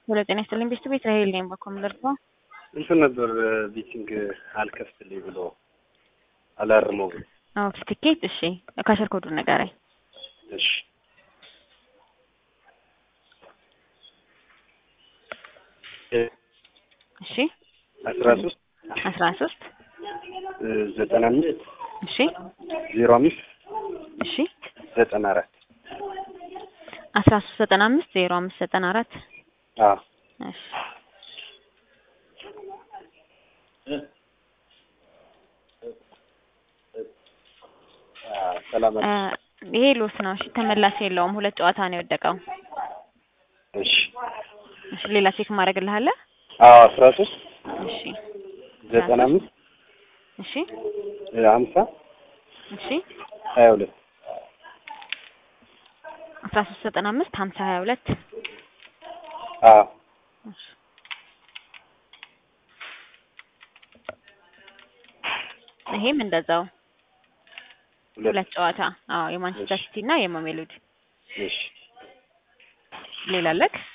ሄሎ ጤና ይስጥልኝ ቤተሰብ እስራኤል ነኝ በኮምለርቶ እንትን ነበር ቢቲንግ አልከፍትልኝ ብሎ አላርመው ብሎ ኦኬ ትኬት እሺ ካሸር ኮዱን ንገረኝ እሺ እሺ አስራ ሶስት አስራ ሶስት ዘጠና አምስት እሺ ዜሮ አምስት እሺ ዘጠና አራት አስራ ሶስት ዘጠና አምስት ዜሮ አምስት ዘጠና አራት አዎ እሺ ሰላም እ ይሄ ሎስ ነው እሺ ተመላሽ የለውም ሁለት ጨዋታ ነው የወደቀው እሺ እሺ ሌላ ቼክ ማድረግልሃለህ አዎ አስራ ሶስት እሺ ዘጠና አምስት እሺ ሀምሳ እሺ ሀያ ሁለት አስራ ሶስት ዘጠና አምስት ሀምሳ ሀያ ሁለት አዎ እሺ ይሄም እንደዛው ሁለት ሁለት ጨዋታ አዎ የማንቸስተር ሲቲ እና የማሜሎዲ እሺ ሌላ አለክ